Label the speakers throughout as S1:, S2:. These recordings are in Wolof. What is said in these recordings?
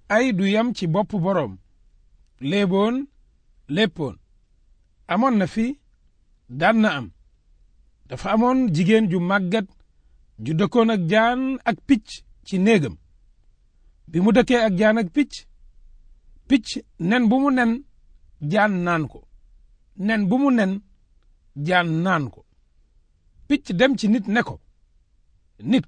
S1: ay du yam ci bopp boroom léeboon léppoon amoon na fi daan na am dafa amoon jigéen ju màggat ju dëkkoon ak jaan ak picc ci néegam bi mu dëkkee ak jaan ak picc picc nen bu mu nen jaan naan ko nen bu mu nen jaan naan ko picc dem ci nit ne ko nit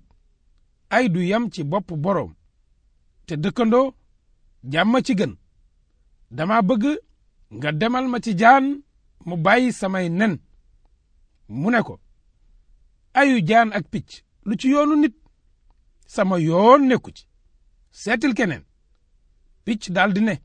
S1: ay du yam ci bopp boroom te dëkkandoo jàmm ci gën dama bëgg nga demal ma ci jaan mu bàyyi samay nen mu ne ko ayu jaan ak picc lu ci yoonu nit sama yoon nekku ci seetil keneen picc daldi ne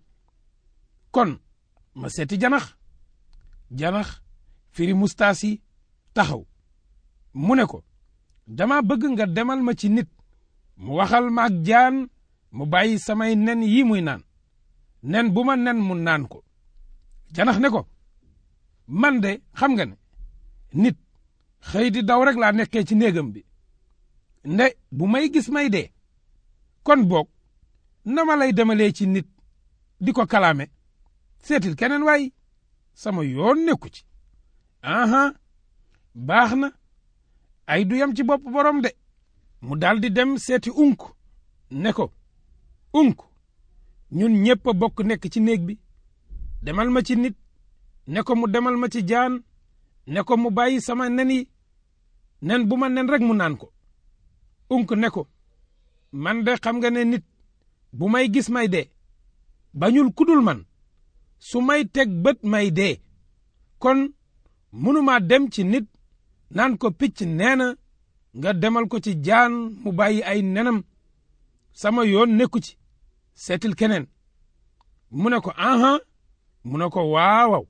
S1: kon ma seeti janax janax firi mustaas yi taxaw mu ne ko dama bëgg nga demal ma ci nit mu waxal ma ak jaan mu bàyyi samay nen yi muy naan nen bu ma nen mu naan ko janax ne ko man de xam nga ne nit xëy di daw rek laa nekkee ci néegam bi nde bu may gis may dee kon boog na ma lay demalee ci nit di ko kalaame seetil keneen waay sama yoon nekku ci aha baax na ay du yam ci bopp borom de mu daldi dem seeti unk ne ko unk ñun ñépp a bokk nekk ci néeg bi demal ma ci nit ne ko mu demal ma ci jaan ne ko mu bàyyi sama nen yi nen bu ma nen rek mu naan ko unk ne ko man de xam nga ne nit bu may gis may dee bañul kudul man su may teg bët may dee kon mënumaa dem ci nit naan ko picc nee na nga demal ko ci jaan mu bàyyi ay nenam sama yoon nekku ci seetil keneen mu ne ko aha mu ne ko waawaw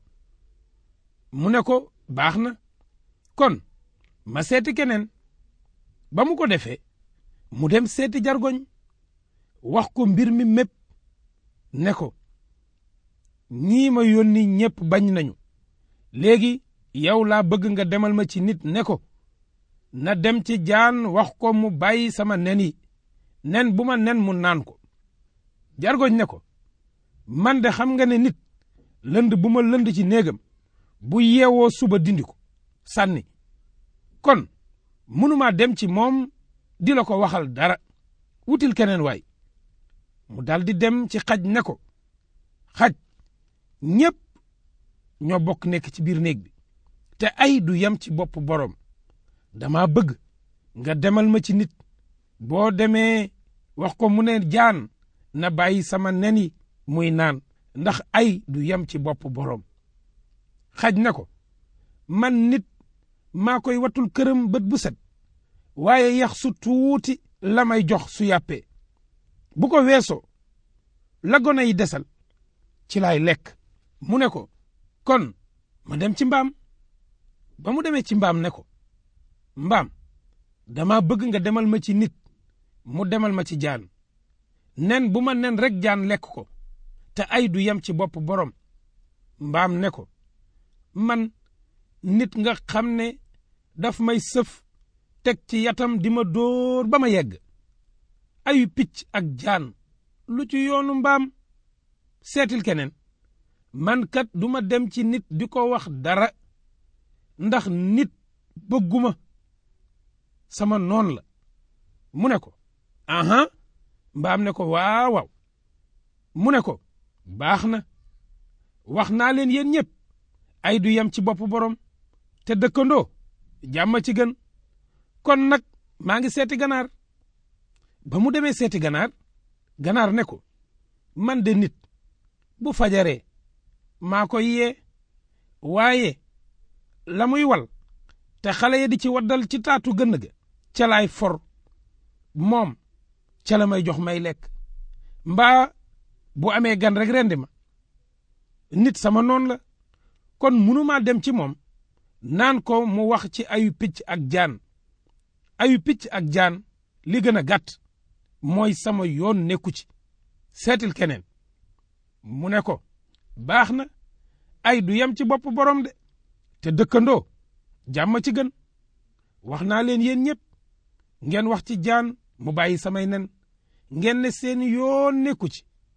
S1: mu ne ko baax na kon ma seeti keneen ba mu ko defee mu dem seeti jargoñ wax ko mbir mi mépp ne ko ñii ma yónni ñépp bañ nañu léegi yow laa bëgg nga demal ma ci nit ne ko na dem ci jaan wax ko mu bàyyi sama nen yi nen bu ma nen mu naan ko jargoñ ne ko man de xam nga ne nit lënd bu ma lënd ci néegam bu yeewoo suba dindi ko sànni kon mënumaa dem ci moom di la ko waxal dara wutil keneen waay mu daldi dem ci xaj ne ko xaj ñépp ñoo bokk nekk ci biir néeg bi te ay du yam ci bopp boroom dama bëgg nga demal ma ci nit boo demee wax ko mu ne jaan na bàyyi sama nen yi muy naan ndax ay du yam ci bopp boroom xaj ne ko man nit maa koy watul këram bët bu set waaye yax su tuuti la may jox su yàppee bu ko weesoo la gone yi desal ci laay lekk mu ne ko kon ma dem ci mbaam ba mu demee ci mbaam ne ko mbaam dama bëgg nga demal ma ci nit mu demal ma ci jaan nen bu ma nen rek jaan lekk ko te ay du yem ci bopp borom mbaam ne ko man nit nga xam ne daf may sëf teg ci yatam di ma dóor ba ma yegg ayu picc ak jaan lu ci yoonu mbaam seetil keneen man kat duma dem ci nit di ko wax dara ndax nit bëgguma sama noon la mu ne ko aha mbaam ne ko waaw waaw mu ne ko baax na wax naa leen yéen ñëpp ay du yem ci bopp borom te dëkkandoo jàmm ci gën kon nag maa ngi seeti ganaar ba mu demee seeti ganaar ganaar ne ko man de nit bu fajaree maa ko yee waaye la muy wal te xale ya di ci waddal ci taatu gënn ga ca laay for moom ca la may jox may lekk mbaa bu amee gan rek rendi ma nit sama noon la kon munumaa dem ci moom naan ko mu wax ci ayu picc ak jaan ayu picc ak jaan li gën a gàtt mooy sama yoon nekku ci seetil keneen mu ne ko baax na ay du yem ci bopp borom de te dëkkandoo jàmm ci gën wax naa leen yéen ñëpp ngeen wax ci jaan mu bàyyi samay nen ngeen ne seen yoon nekku ci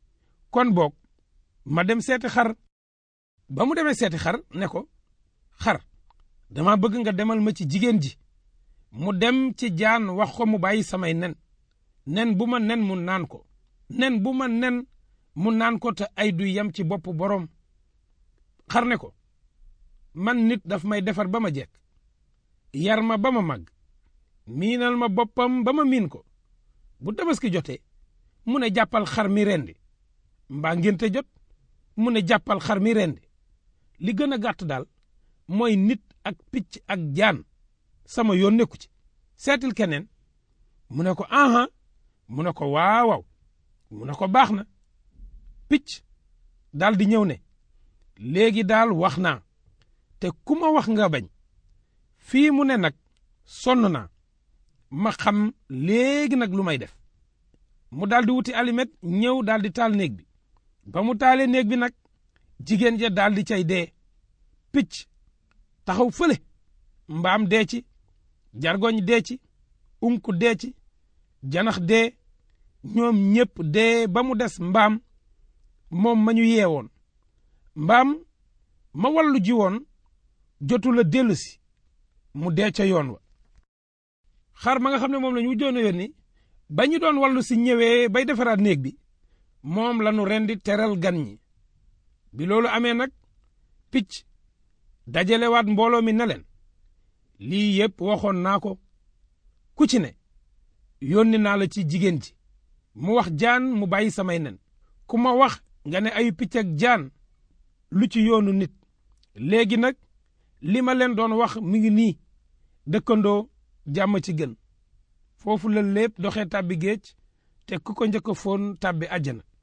S1: kon boog ma dem seeti xar ba mu demee seeti xar ne ko xar dama bëgg nga demal ma ci jigéen ji mu dem ci jaan wax ko mu bàyyi samay nen nen bu ma nen mu naan ko nen bu ma nen mu naan ko te ay du yem ci bopp boroom xar ne ko man nit daf may defar ba ma jekk yar ma ba ma màgg miinal ma boppam ba ma miin ko bu tabaski jotee mu ne jàppal xar mi rendi mbaa ngénte jot mu ne jàppal xar mi rendi li gën a gàtt daal mooy nit ak picc ak jaan sama yoon nekku ci seetil keneen mu ne ko aha mu ne ko waawaw mu ne ko baax na picc daal di ñëw ne léegi daal wax naa te ku ma wax nga bañ fii mu ne nag sonn naa ma xam léegi nag lu may def mu daal di wuti alimet ñëw daal di taal néeg bi ba mu taalee néeg bi nag jigéen ja daal di cay dee picc taxaw fële mbaam dee ci jargoñ dee ci unku dee ci janax dee ñoom ñépp dee ba mu des mbaam moom ma ñu yeewoon mbaam ma wallu ji woon jotu la dellu si mu dee ca yoon wa xar ma nga xam ne moom la ñu wujjoon a yónni ba ñu doon wallu si ñëwee bay defaraat néeg bi moom la ñu rendi teral gan ñi bi loolu amee nag picc dajalewaat mbooloo mi ne leen lii yépp waxoon naa ko ku ci ne yónni naa la ci jigéen ji mu wax jaan mu bàyyi samay nen ku ma wax nga ne ayu picc ak jaan lu ci yoonu nit léegi nag li ma leen doon wax mi ngi nii dëkkandoo jàmm ci gën foofu la lépp doxee tàbbi géej te ku ko njëkk a foon tàbbi àjjana